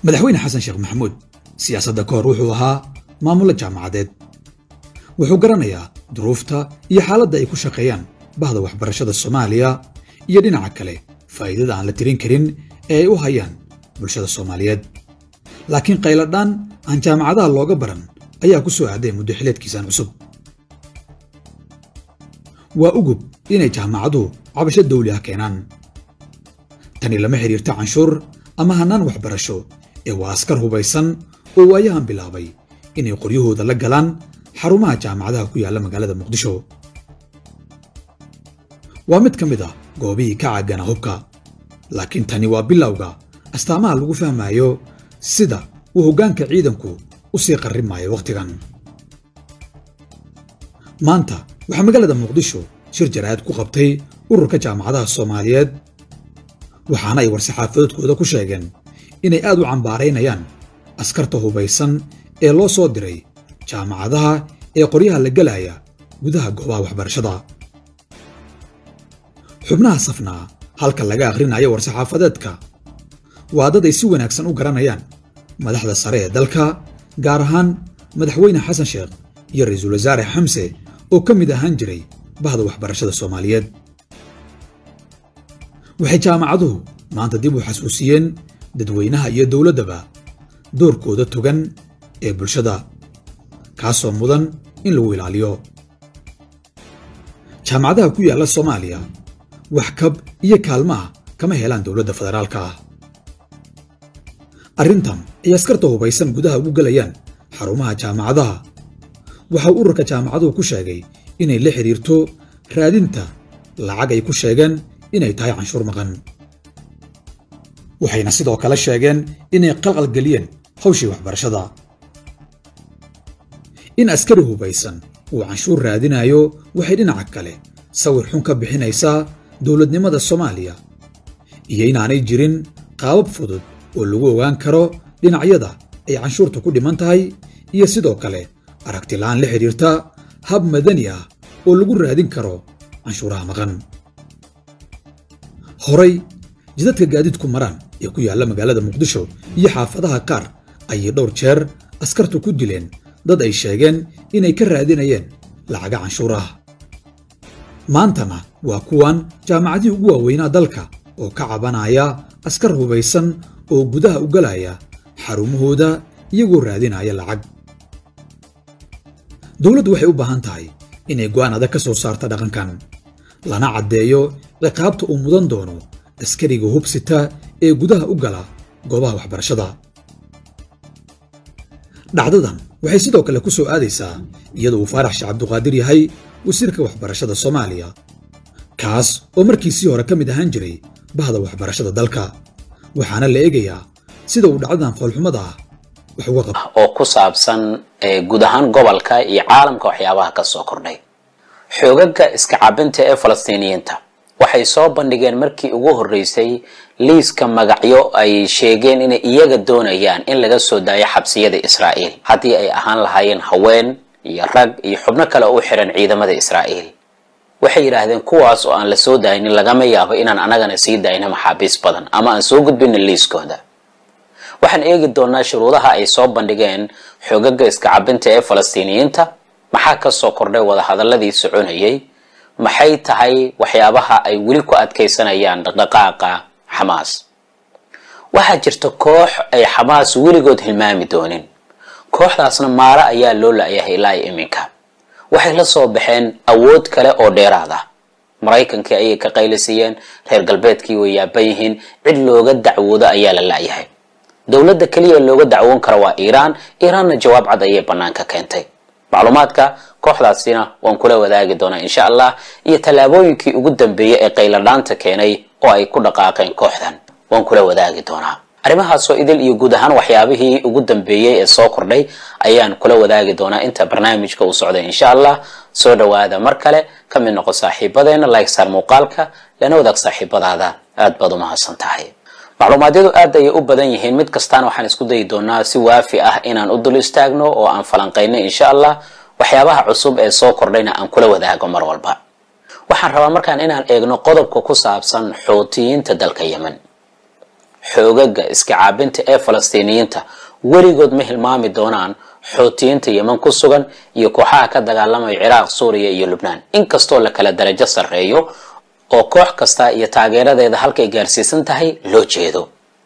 madaxweyne xasan sheekh maxamuud siyaasadda ka hor wuxuu ahaa maamulo jaamacadeed wuxuu garanayaa duruufta iyo xaaladda ay ku shaqeeyaan bahda waxbarashada soomaaliya iyo dhinaca kale faa'iidada aan la tirin karin ee ay u hayaan bulshada soomaaliyeed laakiin qayladhaan aan jaamacadaha looga baran ayaa ku soo aaday muddo xileedkiisaan cusub waa ugub inay jaamacaduhu cabasho dawli ah keenaan tani lama xidhiirto canshuur ama hannaan waxbarasho ee waa askar hubaysan oo waayahan bilaabay inay qoryahooda la galaan xarumaha jaamacadaha ku yaalla magaalada muqdisho waa mid ka mid ah goobihii ka caagana hubka laakiin tani waa bilowga astaamaha lagu fahmayo sida uu hoggaanka ciidanku u sii qarrimaayo wakhtigan maanta waxaa magaalada muqdisho shir jaraa'id ku qabtay ururka jaamacadaha soomaaliyeed waxaana ay war-saxaafadoodkooda ku sheegeen inay aad u cambaaraynayaan askarta hubaysan ee loo soo diray jaamacadaha ee qoryaha la gelaya gudaha goobaha waxbarashada xubnaha safnaa halka laga akhrinayo war-saxaafadeedka waa dad ay si wanaagsan u garanayaan madaxda sare ee dalka gaar ahaan madaxweyne xasan sheekh iyo ra'iisul wasaare xamse oo ka mid ahaan jiray bahda waxbarashada soomaaliyeed waxay jaamacaduhu maanta dib u xasuusiyeen dadweynaha iyo dowladdaba doorkooda togan ee bulshada kaasoo mudan in lagu ilaaliyo jaamacadaha ku yaalla soomaaliya wax kab iyo kaalmaha kama helaan dowladda federaalka ah arrintan ay askarta hubaysan gudaha ugu gelayaan xarumaha jaamacadaha waxau ururka jaamacaduhu ku sheegay inay la xidhiirto raadinta lacag ay ku sheegeen inay tahay canshuur maqan waxayna sidoo kale sheegeen inay qalqalgeliyeen hawshii waxbarashada in askari hubaysan uu canshuur raadinayo waxay dhinaca kale sawir xun ka bixinaysaa dowladnimada soomaaliya iyo inaanay jirin qaabab fudud oo lagu ogaan karo dhinacyada ay canshuurta ku dhiman tahay iyo sidoo kale aragti la'aan la xidhiirta hab madani ah oo lagu raadin karo canshuuraha maqan horay jidadka gaadiidku maraan ee ku yaalla magaalada muqdisho iyo xaafadaha qaar ayay dhowr jeer askartu ku dileen dad ay sheegeen inay ka raadinayeen lacaga canshuur ah maantana waa kuwan jaamacadihii ugu waaweynaa dalka oo ka cabanaya askar hubaysan oo gudaha u galaya xarumahooda iyagoo raadinaya lacag dowladdu waxay u baahan tahay inay go'aan adag ka soo saarta dhaqankan lana caddeeyo ciqaabta uu mudan doono askariga hubsita ee gudaha u gala goobaha waxbarashada dhacdadan waxay sidoo kale ku soo aadaysaa iyadoo uu faarax sheekh cabduqaadir yahay wasiirka waxbarashada soomaaliya kaas oo markiisii hore ka mid ahaan jiray bahda waxbarashada dalka waxaana la eegayaa sida uu dhacdadan foolxumada ah wax uga qaba oo ku saabsan guud ahaan gobolka iyo caalamka waxyaabaha ka soo kordhay xoogaga iska cabinta ee falastiiniyiinta waxay soo bandhigeen markii ugu horreysay liiska magacyo ay sheegeen inay iyaga doonayaan in laga soo daayo xabsiyada israa'iil haddii ay ahaan lahaayeen haween iyo rag iyo xubno kale oo u xiran ciidamada israa'iil waxay yidhaahdeen kuwaas oo aan la soo daaynin lagama yaabo inaan anagana sii daayno maxaabiis badan ama aan soo gudbinin liiskooda waxaan eegi doonaa shuruudaha ay soo bandhigeen xoogaga iska cabinta ee falastiiniyiinta maxaa ka soo kordhay wadahadaladii soconayay maxay tahay waxyaabaha ay weli ku adkaysanayaan dhaqdhaqaaqa xamaas waxaa jirta koox ay xamaas weligood hilmaami doonin kooxdaasna maaro ayaa loo la-yahay ilaa iminka waxay la soo baxeen awood kale oo dheeraad ah maraykankii ayay ka qaylisiiyeen reer galbeedkii way yaaban yihiin cid looga dacwoodo ayaa la la-yahay dowladda keliya looga dacwoon kara waa iiraan iiraanna jawaab cad ayay banaanka keentay macluumaadka kooxdaasina waan kula wadaagi doonaa insha allah iyo tallaabooyinkii ugu dambeeyey ee qayladhaanta keenay oo ay ku dhaqaaqeen kooxdan waan kula wadaagi doonaa arrimahaasoo idil iyo guud ahaan waxyaabihii ugu dambeeyey ee soo kordhay ayaan kula wadaagi doonaa inta barnaamijka uu socday insha allah soo dhawaada mar kale ka mid noqo saaxiibadeena like saar muuqaalka lana wadaag saaxiibadaada aad baad u mahadsan tahay macluumaadyadu aad ayay u badan yihiin mid kastaana waxaan isku dayi doonaa si waafi ah inaan u dul istaagno oo aan falanqayno insha allah waxyaabaha cusub ee soo kordhayna aan kula wadaago mar walba waxaan rabaa markaan inaan eegno qodobka ku saabsan xuutiyiinta dalka yemen xoogaga iska caabinta ee falastiiniyiinta weligood ma hilmaami doonaan xoutiyiinta yeman ku sugan iyo kooxaha ka dagaalamaya ciraaq suuriya iyo lubnaan inkastoo la kala darajo sarreeyo oo koox kasta iyo taageeradeeda halkay gaarsiisan tahay loo jeedo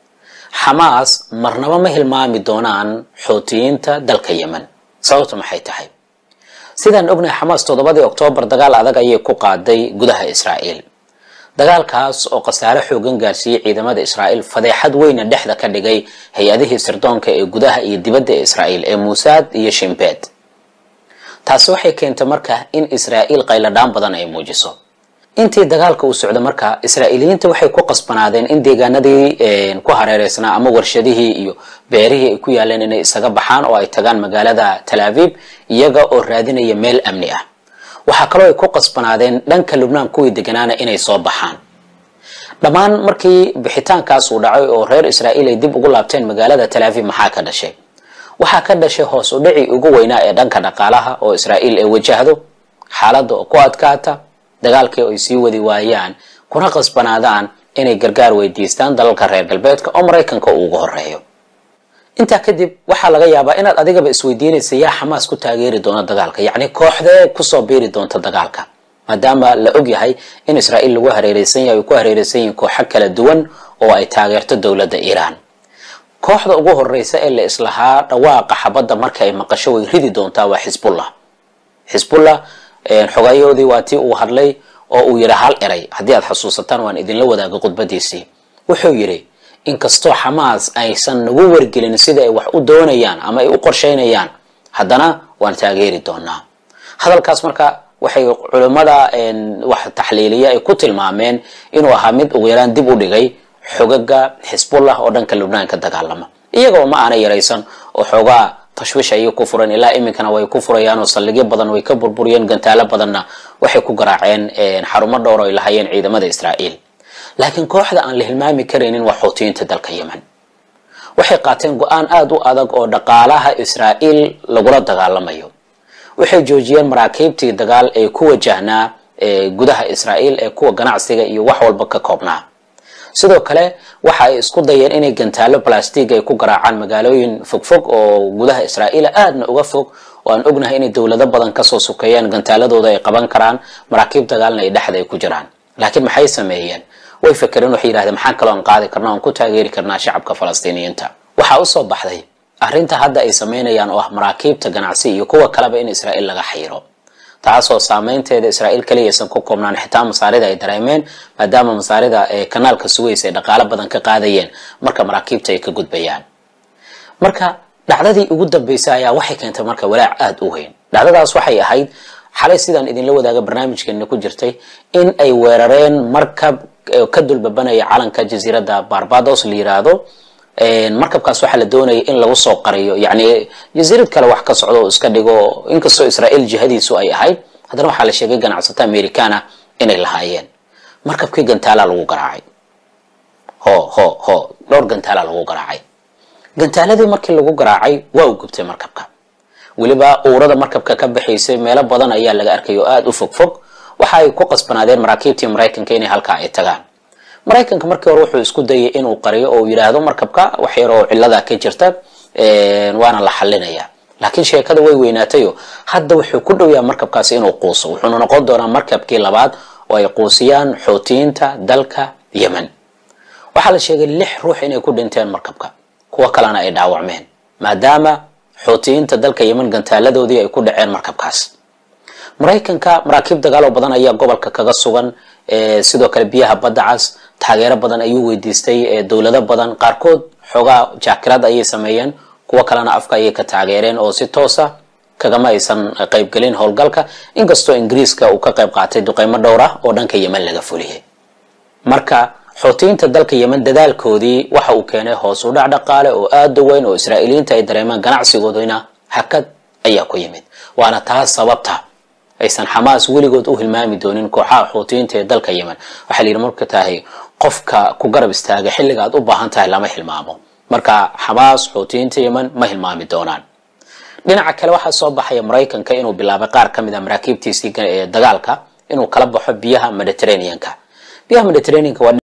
xamaas marnaba ma hilmaami doonaan xoutiyiinta dalka yeman sababtu maxay tahay sidaan ognahay xamaas toddobadii oktoobar dagaal adag ayay ku qaaday gudaha israa'iil dagaalkaas oo khasaare xoogan gaarsiiyey ciidamada israa'iil fadeexad weyna dhexda ka dhigay hay-adihii sirdoonka ee gudaha iyo dibadda ee israa'iil ee muusaad iyo shimbeed taasi waxay keentay marka in israa'iil qayladhaan badan ay muujiso intii dagaalka uu socdo marka israa'iiliyiinta waxay ku qasbanaadeen in deegaanadii ku hareereysnaa ama warshadihii iyo beerihii ay ku yaaleen inay isaga baxaan oo ay tagaan magaalada tal aviv iyaga oo raadinaya meel amni ah waxaa kaloo ay ku qasbanaadeen dhanka lubnaan kuwii deganaana inay soo baxaan dhammaan markii bixitaankaas uu dhacay oo reer israa'iil ay dib ugu laabteen magaalada tal aviv maxaa ka dhashay waxaa ka dhashay hoos u dhicii ugu weynaa ee dhanka dhaqaalaha oo israa'iil ay wajahdo xaaladda oo ku adkaata dagaalkii ay sii wadi waayaan kuna qasbanaadaan inay gargaar weydiistaan dalalka reer galbeedka oo maraykanka uu ugu horeeyo intaa kadib waxaa laga yaabaa inaad adigaba isweydiinaysa yaa xamaas ku taageeri doona dagaalka yacni kooxdee kusoo biiri doonta dagaalka maadaama la og yahay in israa'iil lagu hareereysan yahay ay ku hareereysan yihiin kooxo kala duwan oo ay taageerto dowladda iiraan kooxda ugu horeysa ee la islahaa dhawaaqa xabadda marka ay maqasho way ridi doontaa waa xisbullah xisbullah xogayahoodii waa tii uu hadlay oo uu yidhi hal eray haddii aad xusuusataan waan idinla wadaaga khudbadiisii wuxuu yidhi inkastoo xamaas aysan nagu wargelin sida ay wax u doonayaan ama ay u qorsheynayaan haddana waan taageeri doonaa hadalkaas marka waxay culimmada wax taxliiliya ay ku tilmaameen inuu ahaa mid ugu yaraan dib u dhigay xogaga xisbullah oo dhanka lubnaan ka dagaalama iyagoo ma aana yaraysan oo xoogaa tashwiish ayay ku furan ilaa iminkana way ku furayaan oo saldhigyo badan way ka burburiyeen gantaalo badanna waxay ku garaaceen xarumo dhowr ay lahayeen ciidamada israa'iil laakiin kooxda aan la hilmaami karaynin waa xoutiyiinta dalka yemen waxay qaateen go-aan aada u adag oo dhaqaalaha israa'iil lagula dagaalamayo waxay joojiyeen maraakiibtii dagaal ee ku wajahnaa gudaha israa'iil ee kuwa ganacsiga iyo wax walba ka koobnaa sidoo kale waxa ay isku dayeen inay gantaalo balastig ay ku garaacaan magaalooyin fogfog oo gudaha israa'iila aadna uga fog oo aan ognahay inay dowlado badan kasoo sukeeyaan gantaaladooda ay qaban karaan maraakiib dagaalna ay dhexda ay ku jiraan laakiin maxay sameeyeen way fakereen waxay yidhahdeen maxaan kaloo aan qaadi karna aan ku taageeri karnaa shacabka falastiiniyiinta waxaa usoo baxday arrinta hadda ay sameynayaan oo ah maraakiibta ganacsi iyo kuwa kaleba in israa'iil laga xayiro taasoo saameynteeda israa'iil kaliyaysan ku koobnaan xitaa masaarida ay dareemeen maadaama masaarida ee kanaalka sugaysa ay dhaqaalo badan ka qaadayeen marka maraakiibta ay ka gudbayaan marka dhacdadii ugu dambeysay ayaa waxay keentay marka walaac aada u weyn dhacdadaas waxay ahayd xalay sidaan idinla wadaaga barnaamijkeena ku jirtay in ay weerareen markab ka dulbabanaya calanka jasiiradda barbados la yiraahdo markabkaas waxaa la doonaya in lagu soo qariyo yacni jasiirad kale wax ka socdo oo iska dhigo inkastoo israa'iil jihadiisu ay ahayd haddana waxaa la sheegay ganacsato americana inay lahaayeen markabkii gantaalaa lagu garaacay ho ho ho dhowr gantaalaa lagu garaacay gantaaladii markii lagu garaacay waa u gubtay markabka weliba uurada markabka ka baxaysay meelo badan ayaa laga arkay oo aada u fog fog waxa ay ku qasbanaadeen maraakiibtii maraykanka inay halkaa ay tagaan maraykanka markii hore wuxuu isku dayay inuu qariyo oo yidhaahdo markabka wax yar oo ciladaa ka jirta waana la xalinaya laakiin sheekada way weynaatayo hadda wuxuu ku dhow yaha markabkaasi inuu quuso wuxuuna noqon doonaa markabkii labaad oo ay quusiyaan xootiyiinta dalka yemen waxaa la sheegay lix ruux inay ku dhinteen markabka kuwo kalena ay dhaawacmeen maadaama xootiyiinta dalka yemen gantaaladoodii ay ku dhaceen markabkaas maraykanka maraakiib dagaaloo badan ayaa gobolka kaga sugan sidoo kale biyaha badda cas taageero badan ayuu weydiistay dowlado badan qaarkood xoogaa jaakirad ayay sameeyeen kuwo kalena afka ayay ka taageereen oo si toosa kagama aysan qaybgelin howlgalka inkastoo ingiriiska uu ka qayb qaatay duqeymo dhowr ah oo dhanka yemen laga fuliyay marka xootiyiinta dalka yemen dadaalkoodii waxa uu keenay hoos u dhac dhaqaale oo aada u weyn oo israa'iiliyiinta ay dareemaan ganacsigoodina hakad ayaa ku yimid waana taas sababta aysan xamaas weligood u hilmaami doonin kooxaha xootiyiinta ee dalka yemen waxaa la yidhi marka tahay qofka ku garab istaaga xilliga aad u baahan tahay lama hilmaamo marka xamaas xootiyiinta yemen ma hilmaami doonaan dhinaca kale waxaa soo baxaya maraykanka inuu bilaabay qaar ka mid a maraakiibtiisii dagaalka inuu kala baxo biyaha mediterraneanka biyaha mediterraneanka waa